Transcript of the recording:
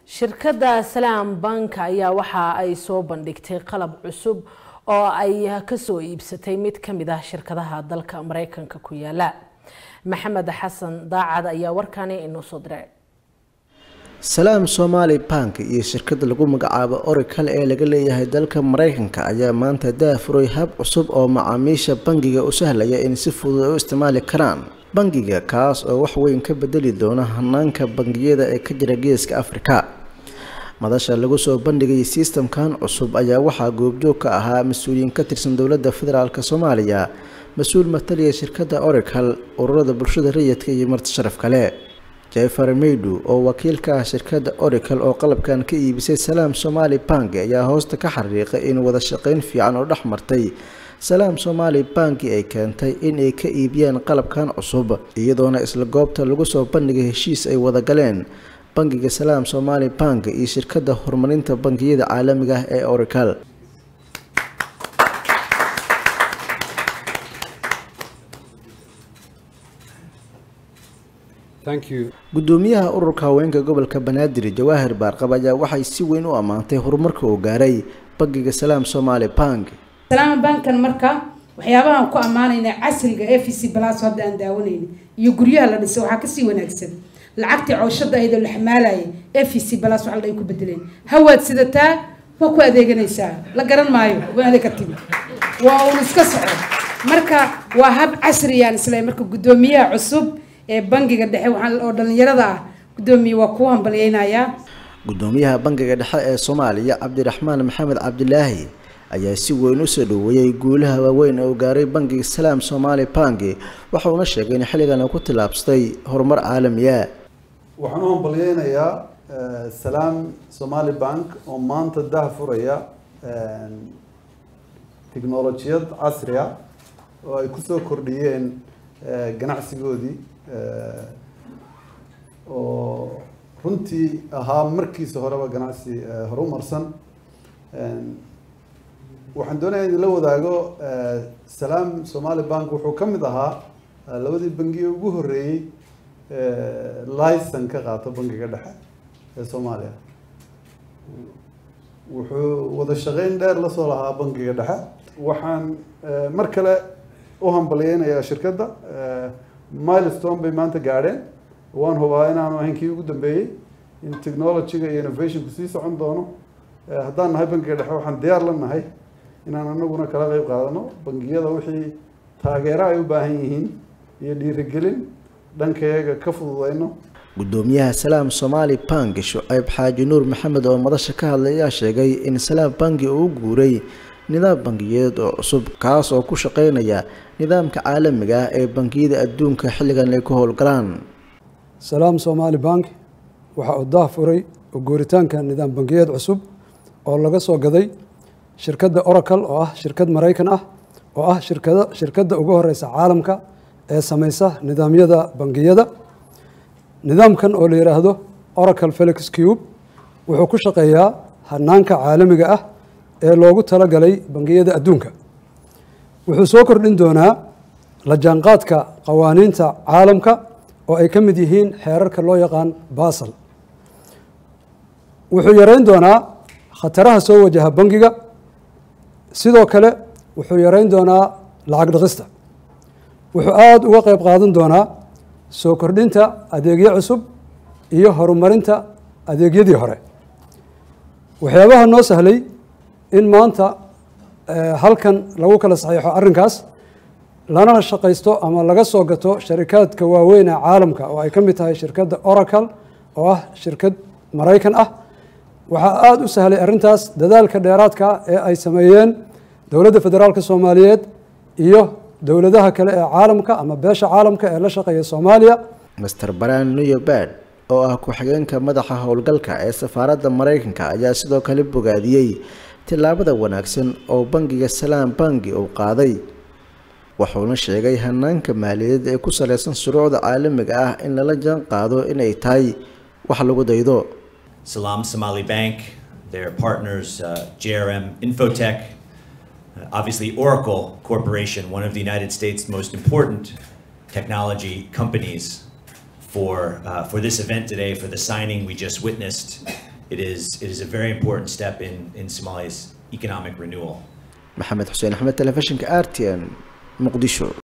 shirkadda salaam bank ayaa waxa ay soo bandhigtay qalab cusub oo ay kasoo iibsatay mid ka mid ah shirkadaha dalka mareykanka ku yaala maxamed xasan daacad ayaa warkani inoo soo diray salaam somaali bank iyo shirkada lagu magacaabo oracle ee laga leeyahay dalka mareykanka ayaa maanta daafuray hab cusub oo macaamiisha bangiga u sahlaya in si fudud ay u isticmaali karaan bangiga kaas oo wax weyn ka bedeli doona hanaanka bangiyada ee ka jira geeska afrika madasha lagu soo bandhigay sistamkan cusub ayaa waxaa goobjoog ka ahaa mas-uuliyiin ka tirsan dowladda federaalk soomaaliya mas-uul mataliya shirkadda oracle ururada bulshada rayidka iyo marti sharaf kale jefer meydu oo wakiil ka ah shirkadda oracle oo qalabkan ka iibisay salaam somaali bank ayaa hoosta ka xariiqay in wada shaqeyn fiican oo dhex martay salaam somaali banki ay keentay in ay ka iibiyaan qalabkan cusub iyadoona isla goobta lagu soo bandhigay heshiis ay wada galeen bangiga salaam somaali bank iyo shirkadda horumarinta bangiyada caalamiga ah ee oracle gudoomiyaha ururka haweenka gobolka banaadir jawaahir baarqab ayaa waxay si weyn u ammaantay horumarka uu gaaray bangiga salaam somaali bank salaam bankan marka waxyaabahaan ku ammaanayna casriga f c blas hadda aan daawanayna iyo guryaha la dhisay waxaa kasii wanaagsan lacagtii cooshada ayadoo la xamaalaya f c blas wax ay ku bedeleen hawaad sidataa waa ku adeeganaysaa la garan maayo waana ka timi waa uun iska soco marka waa hab casriyaan isla marka gudoomiyaha cusub ee bangiga dhexe oo dhalinyarada ah gudoomiye waa kuu hambalyeynayaa gudoomiyaha bangiga dhexe ee soomaaliya cabdiraxmaan maxamed cabdilaahi ayaa si weyn usoo dhaweeyey guulaha waaweyn oo gaaray bangiga salaam somaali bank waxauna sheegay in xilligan uu ku tillaabsaday horumar caalamiya waxaan u hambalyeynayaa salaam somaali bank oo maanta dah furaya technolojiyad casri ah oo ay kusoo kordhiyeen ganacsigoodii oo runtii ahaa markiisa horeba ganacsi horumarsan waxaan doonaya in la wadaago salaam somaali bank wuxuu ka mid ahaa labadii bangiye ugu horreeyey licen ka qaato bangiga dhexe ee soomaaliya wuxuu wada shaqeyn dheer lasoo lahaa bangiga dhexe waxaan mar kale u hambalyeynayaa shirkadda milestone bay maanta gaadheen waan hubaa inaanu ahayn kii ugu dambeeyey in technologyga iyo innovationku sii socon doono haddaan nahay bangiga dhexe waxaan diyaar la nahay inaan anaguna kala qeyb qaadano bangiyada wixii taageero ay u baahan yihiin iyo dhiirigelin dhankayaga ka fududeyno gudoomiyaha salaam somaali bank shucayb xaaji nuur maxamed oo madasha ka hadlay ayaa sheegay in salaam banki uu guuray nidaam bangiyeed oo cusub kaas oo ku shaqeynaya nidaamka caalamiga ah ee bangiyada adduunka xilligan ay ku howlgalaan salaam somaali bank waxa uu daah furay oo guuritaanka nidaam bangiyeed cusub oo laga soo gaday shirkadda oracle oo ah shirkad maraykan ah oo ah shirkada shirkadda ugu horeysa caalamka ee sameysa nidaamyada bangiyada nidaamkan oo la yidhaahdo oracle felix cube wuxuu ku shaqeeyaa hanaanka caalamiga ah ee loogu talagalay bangiyada adduunka wuxuu soo kordhin doonaa la jaanqaadka qawaaniinta caalamka oo ay ka mid yihiin xeerarka loo yaqaan basal wuxuu yareyn doonaa khataraha soo wajaha bangiga sidoo kale wuxuu yareyn doonaa lacag dhaqista wuxuu aada uga qeyb qaadan doonaa soo kordhinta adeegyo cusub iyo horumarinta adeegyadii hore waxyaabaha noo sahlay in maanta halkan lagu kala saxiixo arrinkaas lana shaqaysto ama laga soo gato sharikaadka waaweyn ee caalamka oo ay ka mid tahay shirkadda oracle oo ah shirkad maraykan ah waxaa aada u sahlay arrintaas dadaalka dheeraadka ee ay sameeyeen dowladda federaalk soomaaliyeed iyo dowladaha kale ee caalamka ama beesha caalamka ee la shaqeeya soomaaliya master baran newbad oo ah ku-xigeenka madaxa howlgalka ee safaaradda maraykanka ayaa sidoo kale bogaadiyey tillaabada wanaagsan oo bangiga salaam bangi uu qaaday wuxuuna sheegay hanaanka maaliyadeed ee ku saleysan shuruucda caalamiga ah in lala jaan qaado inay tahay wax lagu daydo Salam Somali Bank, their partners, uh, JRM Infotech, uh, obviously Oracle Corporation, one of the United States' most important technology companies for, uh, for this event today, for the signing we just witnessed, It is, it is a very important step in, in Somalia's economic renewal. maxamed xuseen axmed telefishinka r t n muqdisho